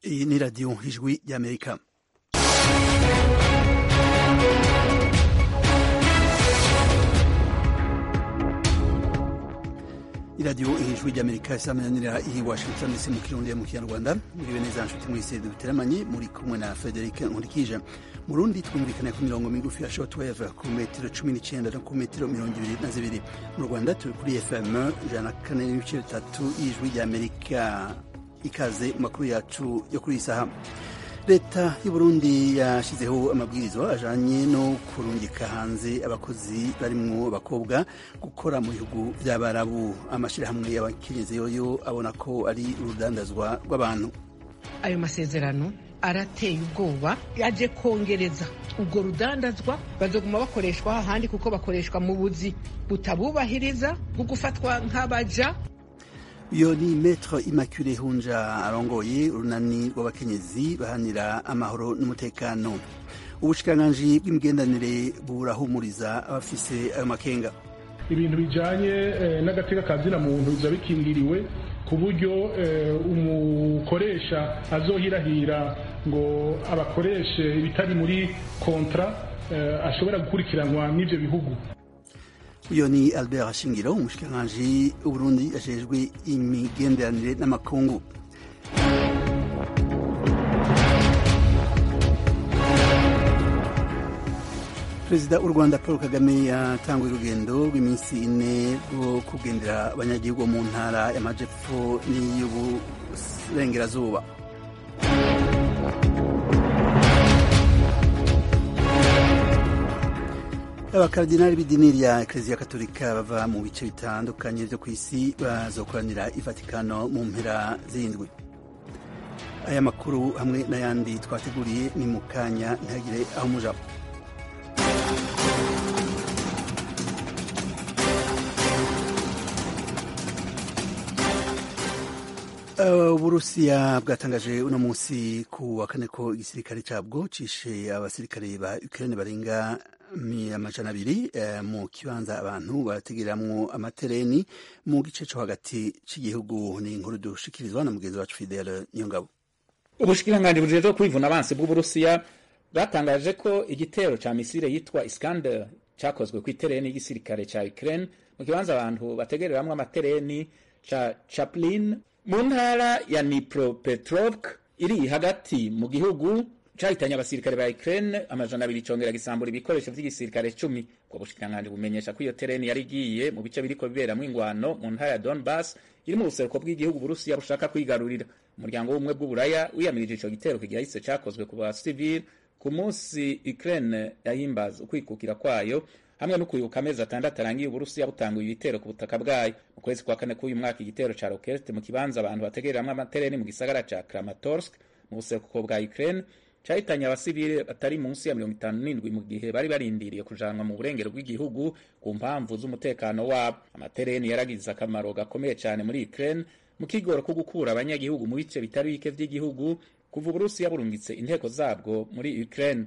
Iyi ni radiyo ijwi ry'amerika iradiyo ijwi ry'amerika isamananira i washington dc mu kirundi mu kinyarwanda muriwe neza nshuti mwese duteramanye muri kumwe na frederic nkurikije mu rundi twumvikana ku mirongo migufi ya shortwave ku metero cumi n'icyenda no ku metero mirongo ibiri na zibiri mu rwanda turi kuri fm ijana na kane n'ibice bitatu y'ijwi ry'amerika ikaze mu makuru yacu yo kuri iyi saha leta y'uburundi yashyizeho amabwirizwa ajanye no kurungika hanze abakozi barimwo abakobwa gukora mu bihugu by'abarabu amashyirahamwe y'abakenyezi yoyo abona ko ari urudandazwa rw'abantu ayo masezerano arateye ubwoba yaje kongereza ubwo rudandazwa bazoguma bakoreshwa ahandi kuko bakoreshwa mu buzi butabubahiriza bwo gufatwa nk'abaja iyo ni metro immaculee hunja arongoye urunani rw'abakenyezi bahanira amahoro n'umutekano ubushikiranganji bw'imigendanire burahumuriza abafise ayo makenga ibintu bijanye eh, n'agateka kazina muntu biza bikingiriwe ku buryo eh, umukoresha azohirahira ngo abakoreshe ibitari muri kontra eh, ashobora gukurikiranwa n'ivyo bihugu uyo ni albert shingiro umushikiranganji w'uburundi ajejwe imigenderanire n'amakungu perezida w'u rwanda paul kagame yatanguye urugendo rw'iminsi ine rwo kugendera abanyagihugu mu ntara y'amajepfo n'iy'uburengerazuba abakaridinari b'idini rya ekereziya katolika bava mu bice bitandukanye byo ku isi bazokoranira i vatikano mu mpera z'indwi aya makuru hamwe n'ayandi twateguriye ni mu kanya ntihagire aho muja uburusiya bwatangaje uno munsi ku wa kane ko igisirikare cabwo cishe abasirikare ba ukraine barenga amajana abiri mu kibanza abantu barategereramwo amatereni mu gice co hagati c'igihugu ni inkuru dushikirizwa na mugenzi wacu fidele niyongabo ubushikiranganji bujejwe kwivuna abansi bw'uburusiya bwatangaje ko igitero ca misile yitwa iskander cakozwe kw'itereni y'igisirikare ca ukraine mu kibanza abantu bategereramwo amatereni ca chaplin mu ntara ya Dnipropetrovsk iri hagati mu gihugu cahitanye abasirikare ba Ukraine amajana abiri congera gisambura ibikoresho vy'igisirikare cumi ubwo bushikiranganji bumenyesha ko iyo tereni yari igiye mu bice biriko biberamwo ingwano mu ntara ya Donbas iri mu buseruko bw'igihugu Burusiya bushaka kwigarurira umuryango w'ubumwe bw'uburaya wiyamirije ico gitero kigahise cakozwe ku basivili ku munsi Ukraine yahimbaza ukwikukira kwayo hamwe no kwibuka amezi atandatu arangiye uburusiya butanguye ibitero ku butaka bwayo mu kwezi kwa kane k'uyu mwaka igitero ca rokete mu kibanza abantu bategereramwo amatereni mu gisagara ca kramatorsk mu buseruko bwa ukraine cahitanye abasivili batari munsi ya mirongo itanu n'indwi mu gihe bari barindiriye kujanwa mu burengero bw'igihugu ku mpamvu z'umutekano wabo amatereni yaragize akamaro gakomeye cane muri ukraine mu kigoro ko gukura abanyagihugu mu bice bitari bike vy'igihugu kuva uburusiya burungitse inteko zabwo muri ukraine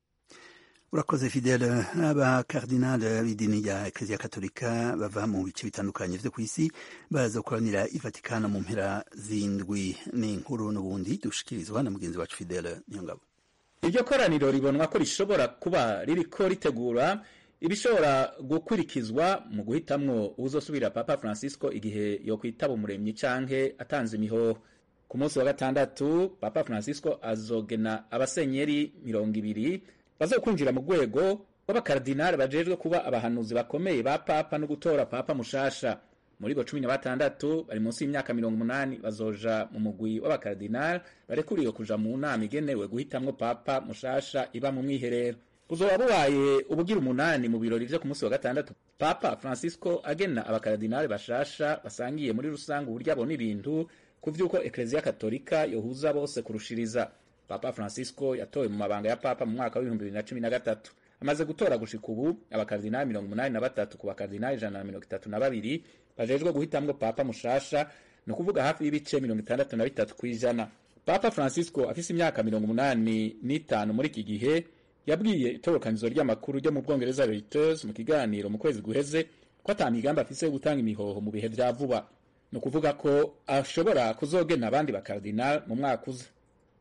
urakoze fidele abakardinale b'idini rya ekereziya katolika bava mu bice bitandukanye vyo ku isi bazokoranira i vatikano mu mpera z'indwi ni inkuru n'ubundi dushikirizwa na mugenzi wacu fidele niyongabo iryo koraniro ribonwa ko rishobora kuba ririko ritegura ibishobora gukurikizwa mu guhitamwo uzosubira papa francisco igihe yokwitaba umuremyi canke atanze imihoho ku munsi wa gatandatu papa francisco azogena abasenyeri mirongo ibiri bazokwinjira mu rwego rw'abakardinali bajejwe kuba abahanuzi bakomeye ba papa no gutora papa mushasha muri bo cumi na batandatu bari munsi y'imyaka mirongo umunani bazoja mu mugwi w'abakardinali barekuriwe kuja mu nama igenewe guhitamwo papa mushasha iba mu mwiherero buzoba bubaye ubugira umunani mu birori vyo ku munsi wa gatandatu papa francisco agena abakardinali bashasha basangiye muri rusange uburyo abona ibintu ku vy'uko ekleziya katolika yohuza bose kurushiriza papa francisco yatowe mu mabanga ya papa mu mwaka w'ibihumbi bibiri na cumi na gatatu amaze gutora gushika ubu abakardinali mirongo umunani na batatu ku bakardinali ijana na mirongo itatu na babiri bajejwe guhitamwo papa mushasha ni ukuvuga hafi y'ibice mirongo itandatu na bitatu kw'ijana papa francisco afise imyaka mirongo umunani n'itanu muri iki gihe yabwiye itorokanizo ry'amakuru ryo mu bwongereza reuters mu kiganiro mu kwezi guheze ko ata migambi afise yo gutanga imihoho mu bihe vya vuba ni ukuvuga ko ashobora kuzogena abandi bakardinali mu mwaka uza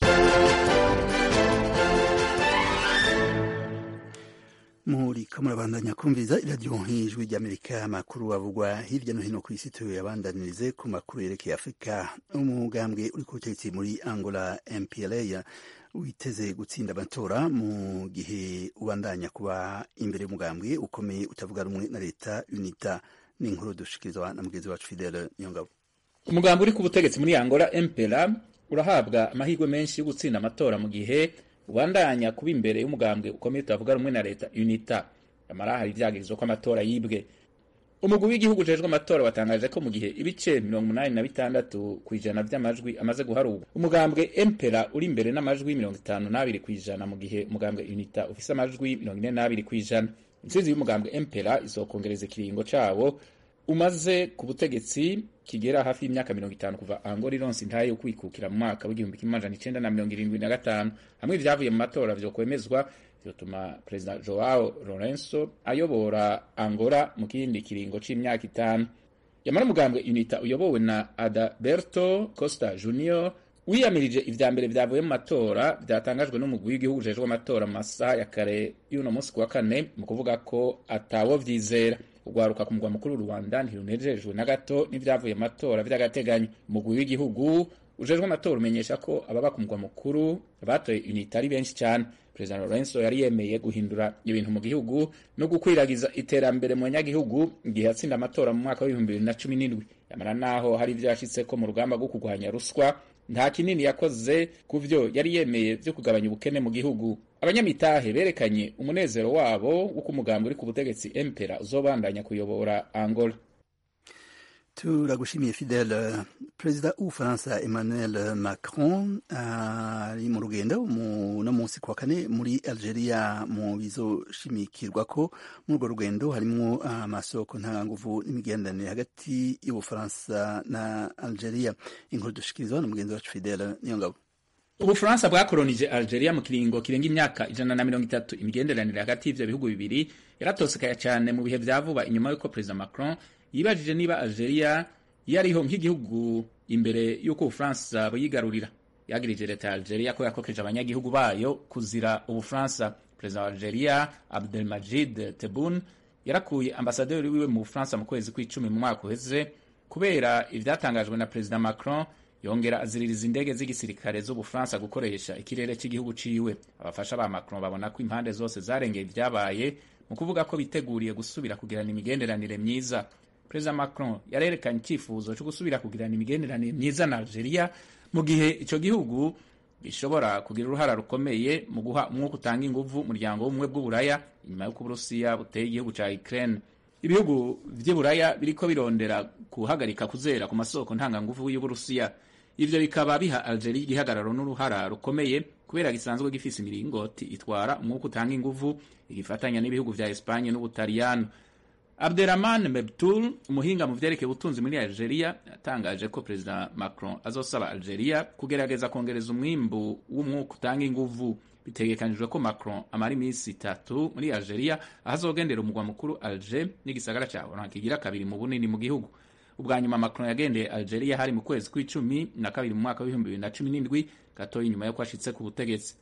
muri kamurabandanya kumviza iradiyo nk'ijwi ry'amerika amakuru avugwa hirya no hino ku isi tuyabandanirize ku makuru yerekeye afurika umugambwe uri ku butegetsi muri angola mpla witeze gutsinda amatora mu gihe ubandanya kuba imbere y'umugambwe ukomeye utavuga rumwe na leta unita n'inkuru dushikirizwa na mugenzi wacu fidele niyongabo umugambi uri ku butegetsi muri angola mpla urahabwa amahirwe menshi yo gutsinda amatora mu gihe ubandanya kuba imbere y'umugambwe ukomeye utavuga rumwe na leta unita amara hari ivyagirizo ko amatora yibwe umugwi w'igihugu ujejwe amatora watangaje ko mu gihe ibice mirongo umunani na bitandatu ku ijana vy'amajwi amaze guharurwa umugambwe empera uri imbere n'amajwi mirongo itanu n'abiri ku ijana mu gihe umugambwe unita ufise amajwi mirongo ine n'abiri ku ijana intsinzi y'umugambwe empera izokongereza ikiringo cawo umaze ku butegetsi kigera hafi y'imyaka mirongo itanu kuva angola ironse intahe yo kwikukira mu mwaka w'igihumbi kimwe amajana icenda na mirongo irindwi na gatanu hamwe ivyavuye mu matora vyokwemezwa vyotuma perezida joao lorenzo ayobora angola mu kindi kiringo c'imyaka itanu yamara umugambwe unita uyobowe na adalberto costa junior wiyamirije ivya mbere vyavuye mu matora vyatangajwe n'umugwi w'igihugu ujejwe amatora mu masaha ya kare y'uno munsi kuwa kane mu kuvuga ko atawo vyizera urwaruka ku mugwa mukuru rwanda ntirunejejwe na gato n'ivyavuye amatora vy'agateganyo umugwi w'igihugu ujejwe amatora umenyesha ko ababa ku mugwa mukuru batoye unita ari benshi cyane perezida lorenzo yari yemeye guhindura ibintu mu gihugu no gukwiragiza iterambere mu banyagihugu igihe yatsinda amatora mu mwaka w'ibihumbi bibiri na cumi n'indwi yamara naho hari ivyo yashitseko mu rugamba rwo kurwanya ruswa nta kinini yakoze ku vyo yari yemeye vyo kugabanya ubukene mu gihugu abanyamitahe berekanye umunezero wabo w'uko umugambi uri ku butegetsi empera uzobandanya kuyobora angola turagushimiye fidele perezida w'ubufaransa emmanuel macron ari mu rugendo no munsi kuwa kane muri algeria mu bizoshimikirwa ko muri urwo rugendo harimwo amasoko ntanganguvu n'imigenderanire hagati y'ubufaransa na algeria inkuru dushikirizwa na mugenzi wacu fidele niyo ngabo ubufaransa bwakolonije algeria mu kiringo kirenga imyaka ijana na mirongo itatu imigenderanire hagati y'ivyo bihugu bibiri yaratosekaye cyane mu bihe vya vuba inyuma y'uko perezida macron yibajije niba algeria yariho nk'igihugu imbere y'uko ubufaransa buyigarurira yagirije leta ya algeria ko yakokeje abanyagihugu bayo kuzira ubufaransa perezida wa algeria abdelmajid tebun yarakuye ambasaderi wiwe mu bufaransa mu kwezi kw'icumi mu mwaka uheze kubera ivyatangajwe na perezida macron yongera aziririza indege z'igisirikare z'ubufaransa gukoresha ikirere cy'igihugu ciwe abafasha ba macron babona ko impande zose zarengeye ibyabaye mu kuvuga ko biteguriye gusubira kugirana imigenderanire myiza perezida macron yarerekanye icyifuzo cyo gusubira kugirana imigenderanire myiza na algeria mu gihe icyo gihugu gishobora kugira uruhara rukomeye mu guha umwuka utanga inguvu umuryango w'ubumwe bw'uburaya inyuma y'uko uburusiya buteye igihugu cya ukraine ibihugu vy'iburaya biriko birondera guhagarika kuzera ku masoko ntanganguvu y'uburusiya ivyo bikaba biha algeria igihagararo n'uruhara rukomeye kubera gisanzwe gifise imiringoti itwara umwuka utanga inguvu igifatanya n'ibihugu vya espanye n'ubutaliyano abderrahman mebtul umuhinga mu vyerekeye ubutunzi muri algeria yatangaje ko perezida macron azosaba algeria kugerageza kongereza umwimbu w'umwuka utanga inguvu bitegekanijwe ko macron amara iminsi itatu muri algeria aho azogendera umugwa mukuru alger n'igisagara ca oran kigira kabiri mu bunini mu gihugu ubwa nyuma macron yagendeye algeria hari mu kwezi kw'icumi na kabiri mu mwaka w'ibihumbi bibiri na cumi n'indwi gatoya inyuma yo ashitse ku butegetsi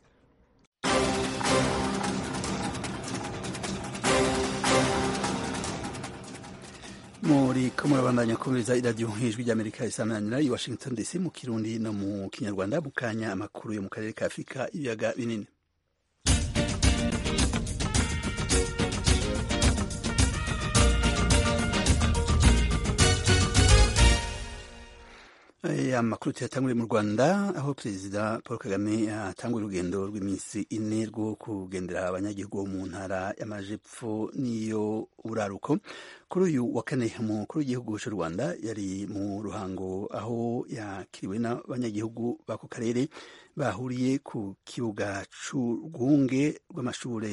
muri ko murabandanya kumviriza iradiyo nk'ijwi ry'amerika isamananira i washington dc mu kirundi no mu kinyarwanda mu kanya amakuru yo mu karere ka afurika ibiyaga binini amakuru tuyatanguriye mu rwanda aho perezida paul kagame atangura urugendo rw'iminsi ine rwo kugendera abanyagihugu bo mu ntara y'amajepfo n'iyo uraruko kuri uyu wa kane umukuru w'igihugu cy'u rwanda yari mu ruhango aho yakiriwe n'abanyagihugu b'ako karere bahuriye ku kibuga c'urwunge rw'amashure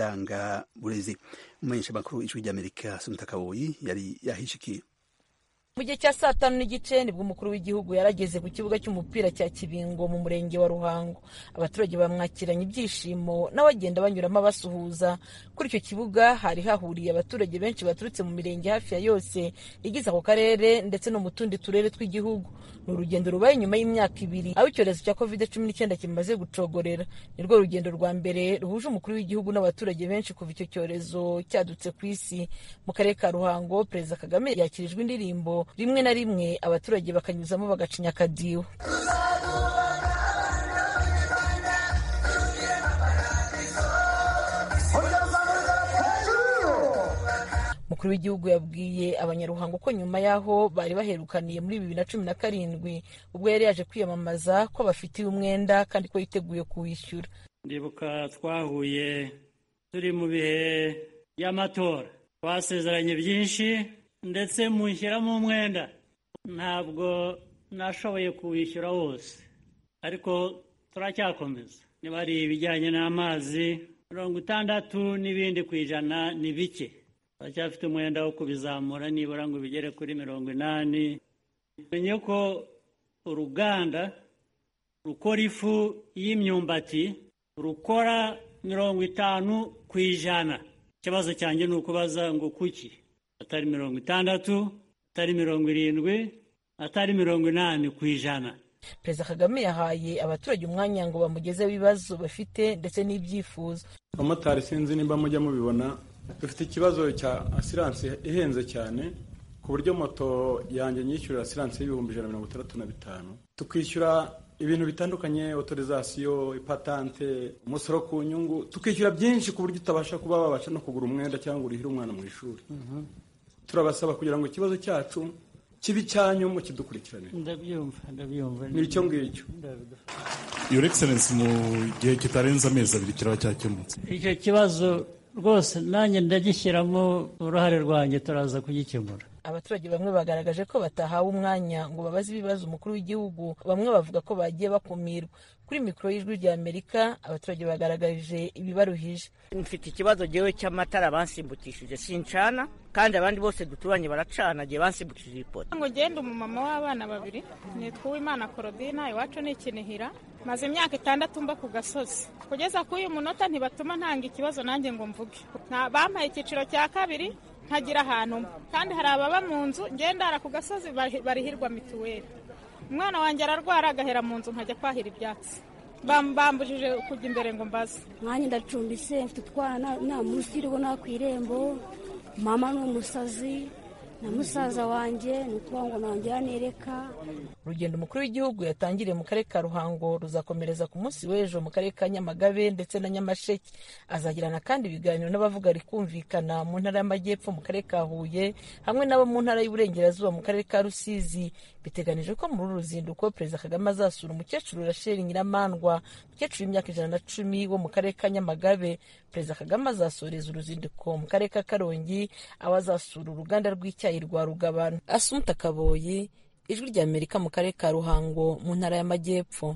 indangaburezi umumenyeshamakuru ijwi ry'amerika sumita kaboyi yari yahishikiye mu gihe cya saa tanu n'igice nibwo umukuru w'igihugu yarageze ku kibuga cy'umupira cya kibingo mu murenge wa ruhango abaturage bamwakiranye ibyishimo nawe agenda banyuramo abasuhuza kuri icyo kibuga hari hahuriye abaturage benshi baturutse mu mirenge hafi ya yose igize ako karere ndetse no mu tundi turere tw'igihugu ni urugendo rubaye nyuma y'imyaka ibiri aho icyorezo cya covid cumi n'icyenda kimaze gucogorera ni rwo rugendo rwa mbere ruhuje umukuru w'igihugu n'abaturage benshi kuva icyo cyorezo cyadutse ku isi mu karere ka ruhango perezida kagame yakirijwe indirimbo rimwe na rimwe abaturage bakanyuzamo bagacinya akadiho umukuru w'igihugu yabwiye abanyaruhango ko nyuma y'aho bari baherukaniye muri bibiri na cumi na karindwi ubwo yari yaje kwiyamamaza ko bafitiye umwenda kandi ko yiteguye kuwishyura ndibuka twahuye turi mu bihe by'amatora twasezeranye byinshi ndetse mushyiramo umwenda ntabwo nashoboye kuwishyura wose ariko turacyakomeza niba ari ibijyanye n'amazi mirongo itandatu n'ibindi ku ijana ni bike turacyafite umwenda wo kubizamura nibura ngo bigere kuri mirongo inani menye ko uruganda rukora ifu y'imyumbati rukora mirongo itanu ku ijana ikibazo cyanjye ni ukubaza ngo kuki atari mirongo itandatu atari mirongo irindwi atari mirongo inani ku ijana perezida kagame yahaye abaturage umwanya ngo bamugezeho ibibazo bafite ndetse n'ibyifuzo abamotari sinzi nimba mujya mubibona dufite ikibazo cya asiranse ihenze cyane ku buryo moto yanjye nyishyurira asiranse y'ibihumbi ijana na mirongo itandatu na bitanu tukishyura ibintu bitandukanye otorizasiyo ipatante umusoro ku nyungu tukishyura byinshi ku buryo utabasha kuba wabasha no kugura umwenda cyangwa urihire umwana mu ishuri turabasaba kugira ngo ikibazo cyacu kibi cyanyu mu kidukurikiranire ndabyumva ndabyumva ni icyo ngicyo your excellence mu gihe kitarenze amezi abiri kiraba cyakemutse icyo kibazo rwose nanjye ndagishyiramo uruhare rwanjye turaza kugikemura abaturage bamwe bagaragaje ko batahawe umwanya ngo babaze ibibazo umukuru w'igihugu bamwe bavuga ko bagiye bakumirwa kuri mikoro y'ijwi rya amerika abaturage bagaragarije ibibaruhije mfite ikibazo ngewe cy'amatara bansimbukishije sincana kandi abandi bose duturanye baracana gihe bansimbukishije ipoto ngo ngende umumama w'abana babiri nitwa uwimana korodina iwacu ni ikinihira maze imyaka itandatu mba ku gasozi kugeza kuri uyu munota ntibatuma ntanga ikibazo nanjye ngo mvuge bampaye icyiciro cya kabiri ntagira ahantu kandi hari ababa mu nzu ngendara ku gasozi barihirwa mituweli umwana wanjye ararwara agahera mu nzu nkajya kwahira ibyatsi bambujije kujya imbere ngo mbaze mwanya ndacumbise mfite utwana nta munsi iriho nta ku irembo mama ni umusazi na musaza wanjye ni ukuvuga ngo nongera nereka urugendo umukuru w'igihugu yatangiriye mu karere ka ruhango ruzakomereza ku munsi w'ejo mu karere ka nyamagabe ndetse na nyamasheke azagirana kandi ibiganiro n'abavuga rikumvikana mu ntara y'amajyepfo mu karere ka huye hamwe n'abo mu ntara y'uburengerazuba mu karere ka rusizi biteganijwe ko muri uru ruzinduko perezida kagame azasura umukecuru rasheli nyiramandwa umukecuru w'imyaka ijana na cumi wo mu karere ka nyamagabe perezida kagame azasoreza uruzinduko mu karere ka karongi aho azasura uruganda rw'icyayi rwa rugabano asumuta kaboyi ijwi rya amerika mu karere ka ruhango mu ntara y'amajyepfo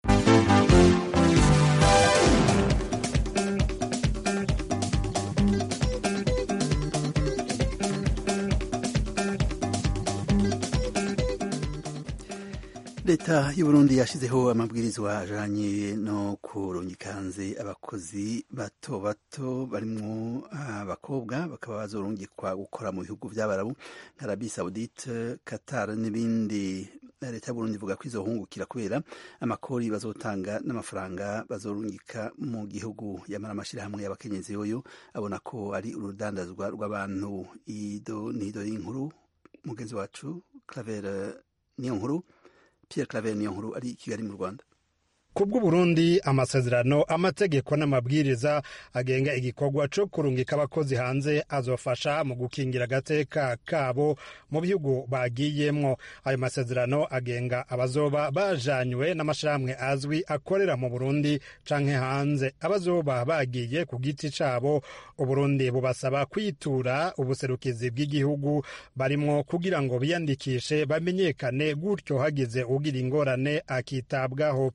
leta y'uburundi yashyizeho amabwirizwa ajanye no kurungikanze abakozi bato bato barimwo abakobwa bakaba bazorungikwa gukora mu bihugu by'abarabu nka arabi saudite qatar n'ibindi leta y'uburundi ivuga ko izohungukira kubera amakori bazotanga n'amafaranga bazorungika mu gihugu yamara amashyirahamwe y'abakenyezi yoyo abona ko ari urudandazwa rw'abantu ido nido y'inkuru mugenzi wacu claver niyo nkuru Pierre Claver niyo nkuru ari i Kigali mu Rwanda kubw'uburundi amasezerano amategeko n'amabwiriza agenga igikorwa co kurungika abakozi hanze azofasha mu gukingira agateka kabo mu bihugu bagiyemwo ayo masezerano agenga abazoba bajanywe n'amashirahamwe azwi akorera mu burundi canke hanze abazoba bagiye ku giti cabo uburundi bubasaba kwitura ubuserukizi bw'igihugu barimwo kugira ngo biyandikishe bamenyekane gutyo hagize ugira ingorane akitabwaho ubushikiranganje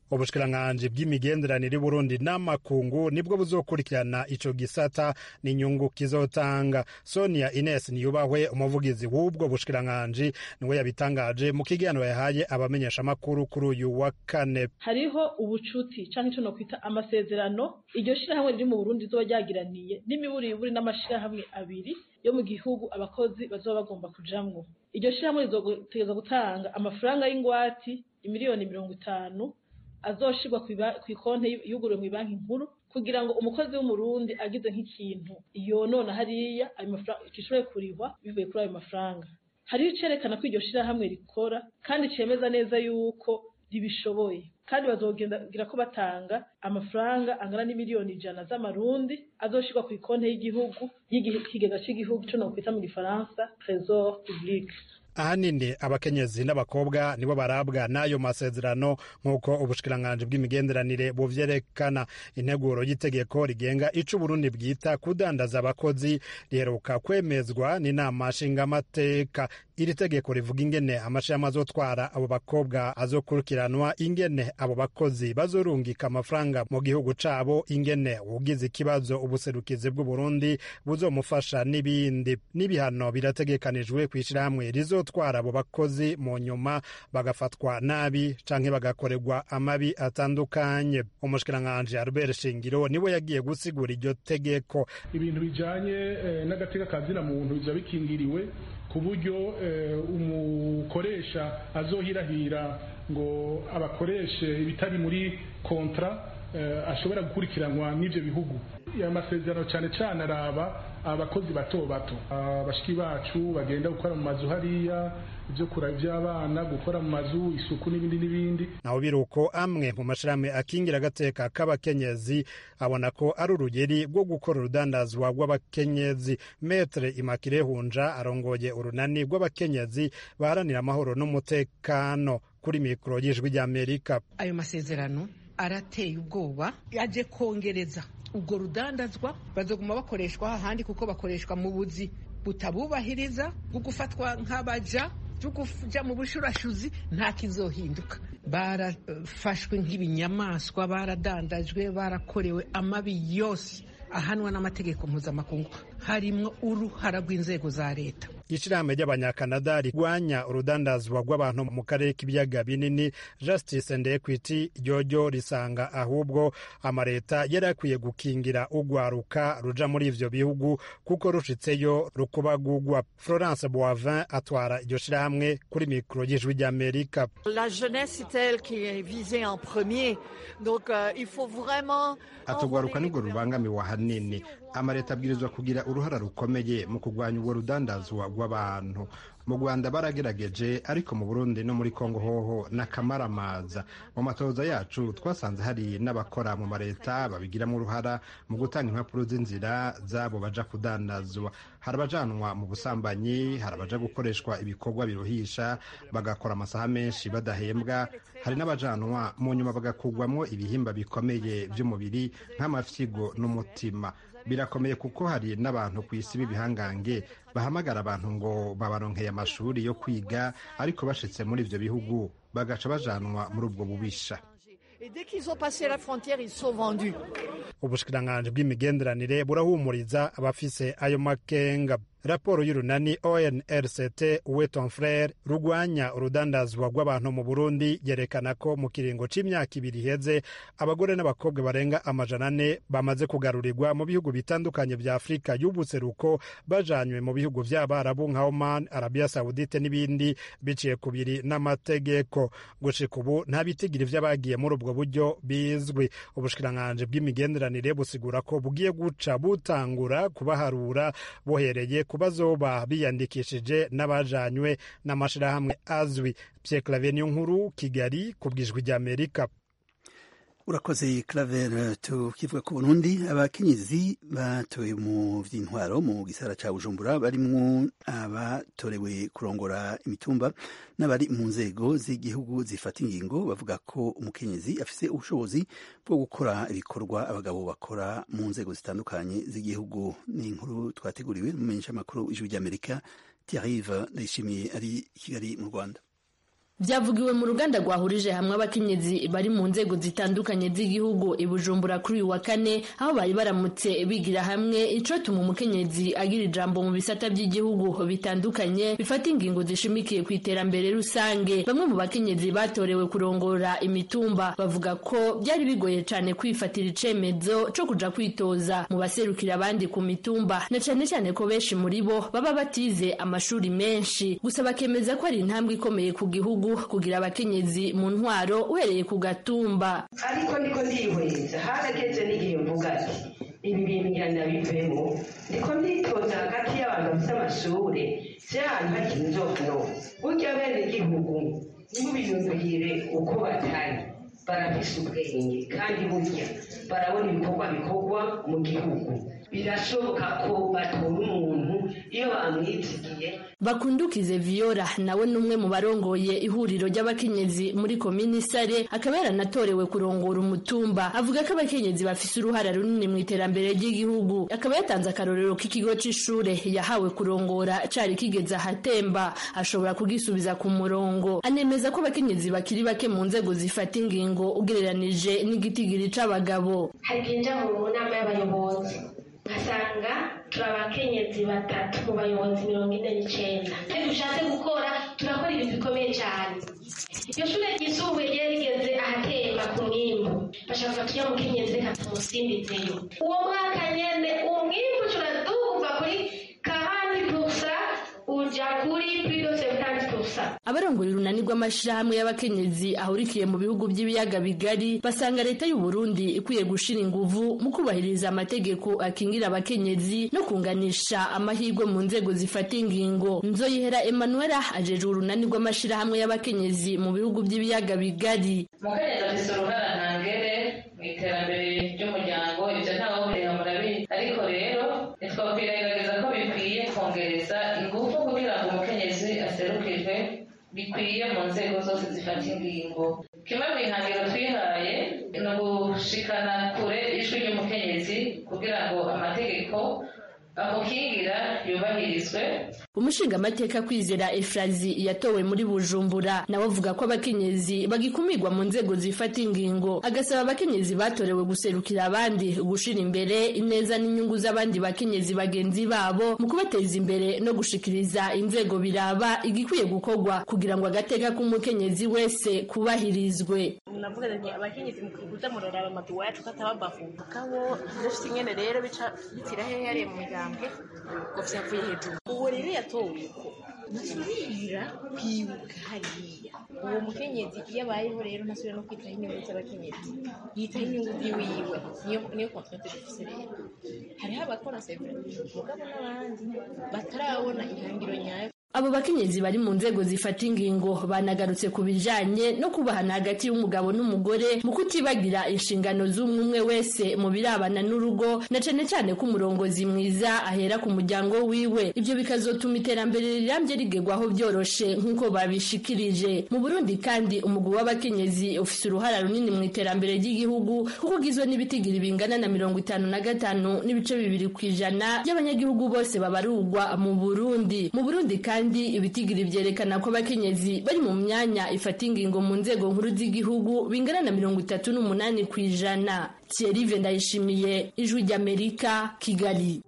ubushikiranganji bw'imigenderanire Burundi n'amakungu nibwo buzokurikirana ico gisata n'inyungu kizotanga Sonia Ines Niyubahwe umuvugizi w'ubwo bushikiranganji niwe yabitangaje mu kiganiro yahaye abamenyesha makuru kuri uyu wa kane hariho ubucuti canke ico nokwita amasezerano iryo shirahamwe riri mu Burundi rizoba ryagiraniye n'imiburiburi n'amashirahamwe abiri yo mu gihugu abakozi bazoba bagomba kujamwo iryo shirahamwe rizotegeza gutanga amafaranga y'ingwati imiliyoni mirongo itanu azoshirwa kw'ikonti yuguriwe mu banki nkuru kugira ngo umukozi w'umurundi agize nk'ikintu yonona hariya gishobore kurihwa bivuye kuri ayo mafaranga hariho icerekana ko iryo shirahamwe rikora kandi cemeza neza yuko ribishoboye kandi bazogira ko batanga amafaranga angana n'imiliyoni ijana z'amarundi azoshirwa ku ikonti y'igihugu y'ikigega cy'igihugu co nokwita mu gifaransa trésor public ahanini abakenyezi n'abakobwa nibo barabwa n'ayo masezerano nk'uko ubushikiranganji bw'imigenderanire buvyerekana integuro y'itegeko rigenga ico uburundi bwita kudandaza abakozi riheruka kwemezwa n'inama nshingamateka iri tegeko rivuga ingene amashirahamwe azotwara abo bakobwa azokurikiranwa ingene abo bakozi bazorungika amafaranga mu gihugu cabo ingene ugize ikibazo ubuserukizi bw'uburundi buzomufasha n'ibindi n'ibihano birategekanijwe kw'ishirahamwe rizo gutwara abo bakozi mu nyuma bagafatwa nabi canke bagakorerwa amabi atandukanye umushikiranganji Albert Shingiro niwe yagiye gusigura iryo tegeko ibintu bijanye eh, n'agateka kazina muntu biza bikingiriwe ku buryo eh, umukoresha azohirahira ngo abakoreshe ibitari muri kontra eh, ashobora gukurikiranwa n'ivyo bihugu amasezerano cyane cyane araba abakozi bato bato abashiki bacu bagenda gukora mu mazu hariya ibyo kura by'abana gukora mu mazu isuku n'ibindi n'ibindi naho biruko amwe mu mashirahamwe akingira agateka k'abakenyezi abona ko ari urugeri rwo gukora urudandazwa rw'abakenyezi metre imakire hunja arongoye urunani rw'abakenyezi baharanira amahoro n'umutekano kuri mikoro y'ijwi ry'amerika ayo masezerano arateye ubwoba yaje kongereza ubwo rudandazwa bazoguma bakoreshwa ahandi kuko bakoreshwa mu buzi butabubahiriza bwo gufatwa nk'abaja byo kuja mu bushurashuzi nta kizohinduka barafashwe nk'ibinyamaswa baradandajwe barakorewe amabi yose ahanwa n'amategeko mpuzamakungu harimwo uruhara rw'inzego za leta ishirahamwe ry'abanyakanada rigwanya urudandazwa rw'abantu mu karere k'ibiyaga binini justice and equity ryoryo risanga ahubwo amaleta yari akwiye gukingira ugwaruka ruja muri ivyo bihugu kuko rushitseyo rukubagugwa florence boivin atwara iryo shirahamwe kuri mikoro y'ijwi ry'amerika la jeunesse c'est elle qui est visée en premier donc euh, il faut vraiment atugwaruka nibwo rubangamiwe ahanini amaleta abwirizwa kugira uruhara rukomeye mu kurwanya ubwo rudandazwa rw'abantu mu rwanda baragerageje ariko mu burundi no muri kongo hoho n'akamaramaza mu matoza yacu twasanze hari n'abakora mu maleta babigiramo uruhara mu gutanga impapuro z'inzira zabo baja kudandazwa hari abajanwa mu busambanyi hari abaja gukoreshwa ibikorwa biruhisha bagakora amasaha menshi badahembwa hari n'abajanwa mu nyuma bagakugwamo ibihimba bikomeye by'umubiri nk'amafyigo n'umutima birakomeye kuko hari n'abantu ku isi b'ibihangange bahamagara abantu ngo babaronkeye amashuri yo kwiga ariko bashitse muri ivyo bihugu bagaca bajanwa muri ubwo bubisha ubushikiranganji bw'imigenderanire burahumuriza abafise ayo makenga raporo y'urunani onrct weton frere rugwanya urudandazwa rw'abantu mu burundi yerekana ko mu kiringo c'imyaka ibiri iheze abagore n'abakobwa barenga amajana ane bamaze kugarurirwa mu bihugu bitandukanye vya afurika y'ubuseruko bajanywe mu bihugu vy'abarabu nka oman arabia saudite n'ibindi biciye kubiri n'amategeko gushika ubu nta bitigiri vy'abagiye muri ubwo buryo bizwi ubushikiranganji bw'imigenderanire busigura ko bugiye guca butangura kubaharura bohereye ku bazoba biyandikishije n'abajanywe n'amashirahamwe azwi Pierre Claver nkuru Kigali ku bwijwi ry'Amerika urakoze claver tukivuga ku burundi abakenyezi batowe mu vy'intwaro mu gisara ca bujumbura barimwo abatorewe kurongora imitumba n'abari mu nzego z'igihugu zifata ingingo bavuga ko umukenyezi afise ubushobozi bwo gukora ibikorwa abagabo bakora mu nzego zitandukanye z'igihugu ni inkuru twateguriwe n'umumenyeshamakuru w'ijwi ry'amerika tiarive ndayishimiye ari i kigali mu rwanda byavugiwe mu ruganda rwahurije hamwe abakenyezi bari mu nzego zitandukanye z'igihugu i bujumbura kuri uyu wa kane aho bari baramutse bigira hamwe icotuma umukenyezi agira ijambo mu bisata by'igihugu bitandukanye bifata ingingo zishimikiye ku iterambere rusange bamwe mu bakenyezi batorewe kurongora imitumba bavuga ko byari bigoye cyane kwifatira icemezo co kuja kwitoza mu baserukira abandi ku mitumba na cyane cyane ko benshi muri bo baba batize amashuri menshi gusa bakemeza ko ari intambwe ikomeye ku gihugu kugira abakenyezi mu ntwaro uhereye ku gatumba ariko niko ndihweza harageze n'igihe mvuga ati ibi bintu ngira ndabivemo ndiko nditoza hagati y'abantu bafite amashure si ahantu hakiri inzono burya bene igihugu ntibiyumvire uko batari barafise ubwenge kandi burya barabona ibikorwa bikorwa mu gihugu birashoboka ko batora umuntu iyo bamwizigiye bakundukize viyora nawe ni umwe mu barongoye ihuriro ry'abakenyezi muri komini sare akaba yaranatorewe kurongora umutumba avuga ko abakenyezi bafise uruhara runini mu iterambere ry'igihugu akaba yatanze akarorero k'ikigo c'ishure yahawe kurongora cari kigeze ahatemba ashobora kugisubiza ku murongo anemeza ko abakenyezi bakiri bake mu nzego zifata ingingo ugereranije n'igitigiri c'abagabo hari kwinjira mu nama y'abayobozi ugasanga turi abakenyezi batatu mu bayobozi mirongo ine n'icyenda iyo dushatse gukora turakora ibintu bikomeye cyane iryo shuri ryisumbuye ryari rigeze ahatemba ku mwimbu bashaka gufata ujya mukenyezi reka tumusimbizeyo uwo mwaka nyene umwimbu turaduva kuri kahani pusa uja kuri pirido sebutanti pusa abarongoye urunani rw'amashirahamwe y'abakenyezi ahurikiye mu bihugu by'ibiyaga bigari basanga leta y'u Burundi ikwiye gushira inguvu mu kubahiriza amategeko akingira abakenyezi no kunganisha amahirwe mu nzego zifata ingingo nzoyihera Emmanuela ajeje urunani rw'amashirahamwe y'abakenyezi mu bihugu by'ibiyaga bigari umukenyezi afise uruhara ntangere mu iterambere ry'umuryango ivyo ntawe burega murabizi ariko rero ntitwakwirengagiza ko bikwiye kongereza ingufu kugira ngo umukenyezi aserukirwe bikwiye mu nzego zose zifata ingingo kimwe mu ihangiro twihaye ni ugushikana kure ijwi ry'umukenyezi kugira ngo amategeko amukingira yubahirizwe umushingamateka kwizera efrazi yatowe muri bujumbura nawe avuga ko abakenyezi bagikumirwa mu nzego zifata ingingo agasaba abakenyezi batorewe guserukira abandi gushira imbere ineza n'inyungu z'abandi bakenyezi bagenzi babo mu kubateza imbere no gushikiriza inzego biraba igikwiye gukorwa kugira ngo agateka k'umukenyezi wese kubahirizwe navuga nti abakenyezi mukuza muraraba amadu wacu katababavuga kabo dufite ingene rero bica bitira hehe hariya mu migambwe ngo vyavuye hejuru uwo rero yatowe uko ntasubira kwibuka hariya uwo mukenyezi iyo abayeho rero ntasubira no kwitaho inyungu z'abakenyezi yitaho inyungu ziwiwe niyo niyo kontrate dufise rero hariho abakora severa mugabo n'abandi batarabona ihangiro nyayo abo bakenyezi bari mu nzego zifata ingingo banagarutse ku bijanye no kubahana hagati y'umugabo n'umugore mu kutibagira inshingano z'umwe umwe wese mu birabana n'urugo na cane cane ko umurongozi mwiza ahera ku muryango wiwe ivyo bikazotuma iterambere rirambye rigerwaho vyoroshe nk'uko babishikirije mu burundi kandi umugwi w'abakenyezi ufise uruhara runini mu iterambere ry'igihugu kuko ugizwe n'ibitigiri bingana na mirongo itanu na gatanu n'ibice bibiri kw'ijana by'abanyagihugu bose babarugwa mu burundi mu burundi kandi kandi ibitigiri vyerekana ko abakenyezi bari mu myanya ifata ingingo mu nzego nkuru z'igihugu bingana na mirongo itatu n'umunani kw'ijana Thierry Ndayishimiye ijwi ry'Amerika Kigali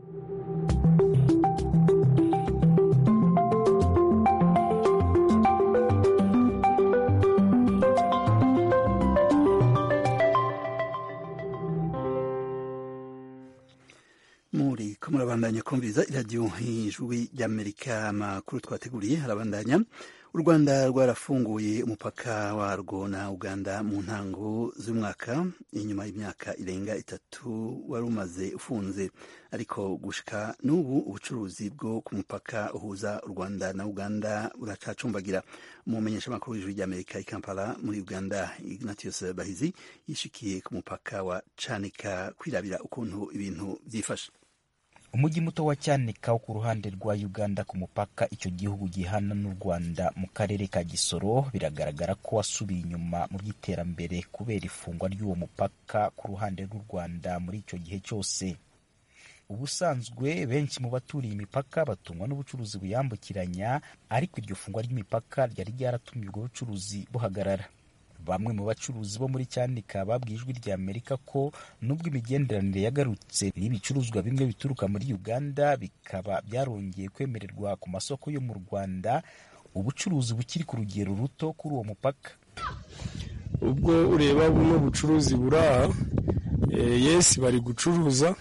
muri ko murabandanya kumviriza iradiyo ijwi ry'amerika amakuru twateguriye harabandanya u rwanda rwarafunguye umupaka warwo na uganda mu ntango z'umwaka inyuma y'imyaka irenga itatu wari umaze ufunze ariko gushika n'ubu ubucuruzi bwo ku mupaka uhuza u rwanda na uganda buracacumbagira umumenyesha amakuru w'ijwi ry'amerika i kampala muri uganda ignatius bahizi yishikiye ku mupaka wa canika kwirabira ukuntu ibintu byifashe umujyi muto wa cyanika wo ku ruhande rwa uganda ku mupaka icyo gihugu gihana n'u rwanda mu karere ka gisoro biragaragara ko wasubiye inyuma mu by'iterambere kubera ifungwa ry'uwo mupaka ku ruhande rw'u rwanda muri icyo gihe cyose ubusanzwe benshi mu baturiye imipaka batungwa n'ubucuruzi buyambukiranya ariko iryo fungwa ry'imipaka ryari ryaratumye ubwo bucuruzi buhagarara bamwe mu bacuruzi bo muri cyanika babwiye ijwi rya amerika ko nubwo imigenderanire yagarutse n'ibicuruzwa bimwe bituruka muri uganda bikaba byarongeye kwemererwa ku masoko yo mu rwanda ubucuruzi bukiri ku rugero ruto kuri uwo mupaka ubwo ureba buno bucuruzi buri aha yesi bari gucuruza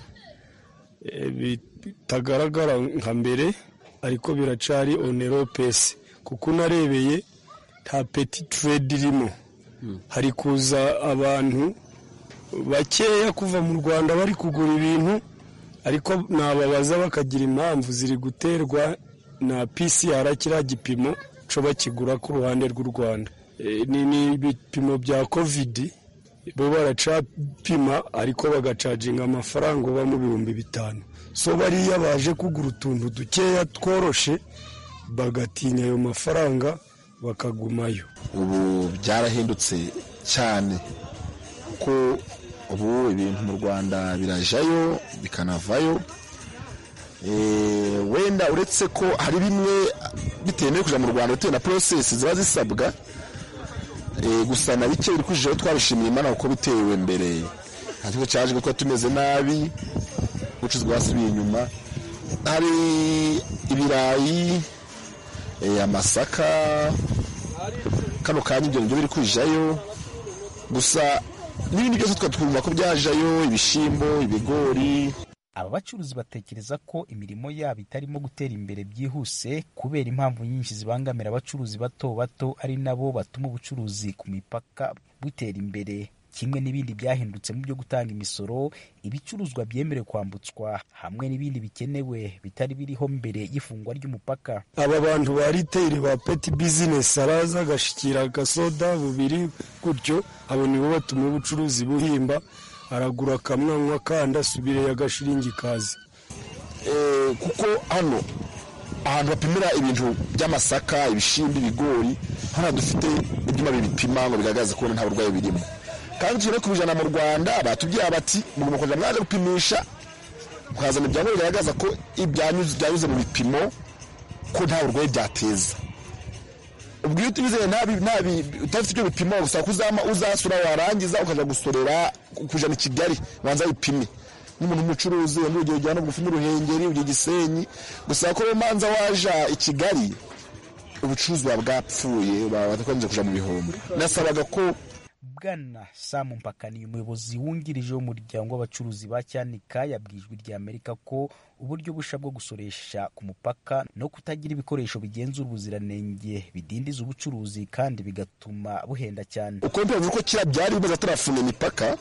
bitagaragara nka mbere ariko biracari onero pesi kuko unarebeye nta peti turedi irimo hari kuza abantu bakeya kuva mu rwanda bari kugura ibintu ariko nababaza bakagira impamvu ziri guterwa na pcr kiriya gipimo cyo bakigura ku ruhande rw'u rwanda ni ibipimo bya kovidi bo baracapima ariko bagacaginga amafaranga uba mu bihumbi bitanu so bariya baje kugura utuntu dukeya tworoshe bagatinya ayo mafaranga bakagumayo ubu byarahindutse cyane kuko ubu ibintu mu rwanda birajayo bikanavayo wenda uretse ko hari bimwe bitewe no kujya mu rwanda bitewe na porosesi ziba zisabwa gusa na bike biri kujijeho twabishimiye imana kuko bitewe mbere nta kibazo cyaje kuko tumeze nabi ubucuruzi bwasubiye inyuma hari ibirayi amasaka kano kanya ibyo ngibyo biri kujayo gusa n'ibindi byose twumva ko byajayo ibishyimbo ibigori aba bacuruzi batekereza ko imirimo yabo itarimo gutera imbere byihuse kubera impamvu nyinshi zibangamira abacuruzi bato bato ari nabo batuma ubucuruzi ku mipaka butera imbere kimwe n'ibindi byahindutse mu byo gutanga imisoro ibicuruzwa byemerewe kwambutswa hamwe n'ibindi bikenewe bitari biriho mbere y'ifungwa ry'umupaka aba bantu ba riteyiri ba peti bizinesi araza agashikira agasoda bubiri gutyo abo nibo batuma ubucuruzi buhimba aragura akamwanywa kandi asubire agashiringi kazi kuko hano ahantu bapimira ibintu by'amasaka ibishyimbo ibigori hano dufite ibyuma bibipima ngo bigaragaze ko nta burwayi birimo kandi tugere kubijana mu rwanda batubwira bati mugomba kujya mwaje gupimisha mukazana ibyangombwa bigaragaza ko byanyuze mu bipimo ko nta burwayi byateza ubwo iyo utizeye udafite ibyo bipimo gusa ko uzasura warangiza ukajya gusorera kujana i kigali banza bipime n'umuntu w'umucuruzi wenda urugero ujyana bugufi n'uruhengeri ujya gisenyi gusa ko manza waja i kigali ubucuruzi buba bwapfuye batakomeje kuja mu bihombo nasabaga ko bwana samu mpakaniye umuyobozi wungirije w'umuryango w'abacuruzi ba cyanika yabwijwe rya amerika ko uburyo busha bwo gusoresha ku mupaka no kutagira ibikoresho bigenzura ubuziranenge bidindiza ubucuruzi kandi bigatuma buhenda cyane uko mbivuga ko kiriya byari bimaze atarafunga imipaka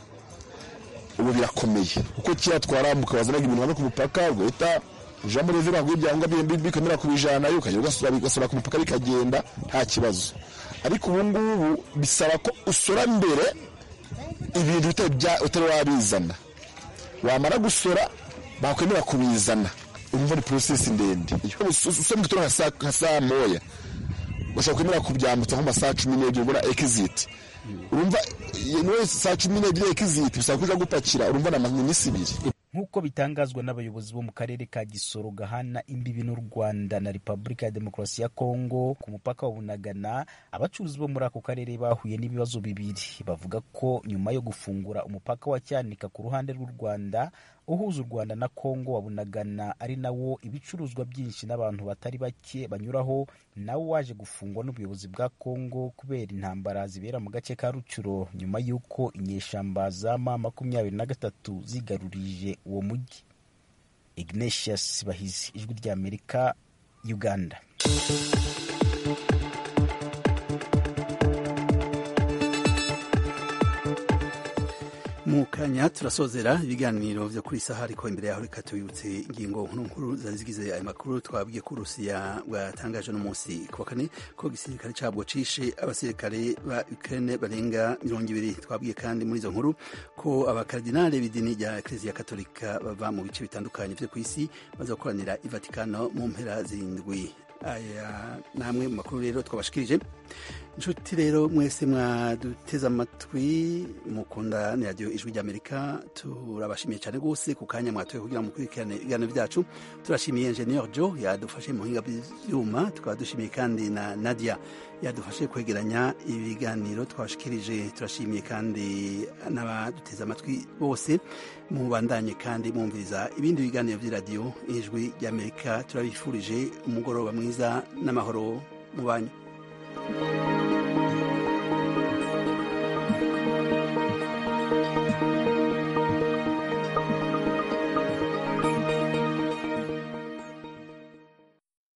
ubu birakomeye kuko kiriya twaramuka wazanaga ibintu hano ku mupaka ugahita uja muri revera ngo ibyangombwa bikomera kubijanayo ukajya ugasura ku mupaka bikagenda nta kibazo ariko ubu ngubu bisaba ko usora mbere ibintu utari wabizana wamara gusora bakwemera kubizana urumva ni porosesi ndende usora mu gitondo nka saa moya bashobora kwemera kubyambutsa nko mu masaha cumi n'ebyiri ubona ekiziti urumva niwe saa cumi n'ebyiri ekiziti bisaba kuja gupakira urumva ni iminsi ibiri nk'uko bitangazwa n'abayobozi bo mu karere ka gisoro gahana imbibi n'u rwanda na repubulika ya demokarasi ya kongo ku mupaka wa bunagana abacuruzi bo muri ako karere bahuye n'ibibazo bibiri bavuga ko nyuma yo gufungura umupaka wa cyanika ku ruhande rw'u rwanda uhuza u rwanda na kongo wa bunagana ari nawo ibicuruzwa byinshi n'abantu batari bake banyuraho nawo waje gufungwa n'ubuyobozi bwa kongo kubera intambara zibera mu gace ka rucuro nyuma y'uko inyeshamba za ma makumyabiri na gatatu zigarurije uwo mujyi ignatius bahizi ijwi ry'amerika uganda mu kanya turasozera ibiganiro byo kuri saha ariko imbere yaho reka tubibutse ingingo nkuru nkuru zari zigize ayo makuru twabwiye ko urusiya bwatangaje n'umunsi ku wa kane ko igisirikare cyabwo cishe abasirikare ba ukraine barenga mirongo ibiri twabwiye kandi muri izo nkuru ko abakardinale b'idini rya eklezia katolika bava mu bice bitandukanye byo ku isi bazakoranira i vatikano mu mpera zirindwi aya namwe mu makuru rero twabashikirije inshuti rero mwese mwaduteze amatwi mukunda ni radiyo ijwi ry'amerika turabashimiye cyane rwose ku kanya mwatoye kugira ngo mukurikirane ibiganiro byacu turashimiye enjeniyeri jo yadufashe mu buhinga bw'ibyuma tukaba dushimiye kandi na nadia yadufashe kwegeranya ibiganiro twashikirije turashimiye kandi n'abaduteze amatwi bose mubandanye kandi mwumviriza ibindi biganiro by'iradiyo ijwi ry'amerika turabifurije umugoroba mwiza n'amahoro mu banyu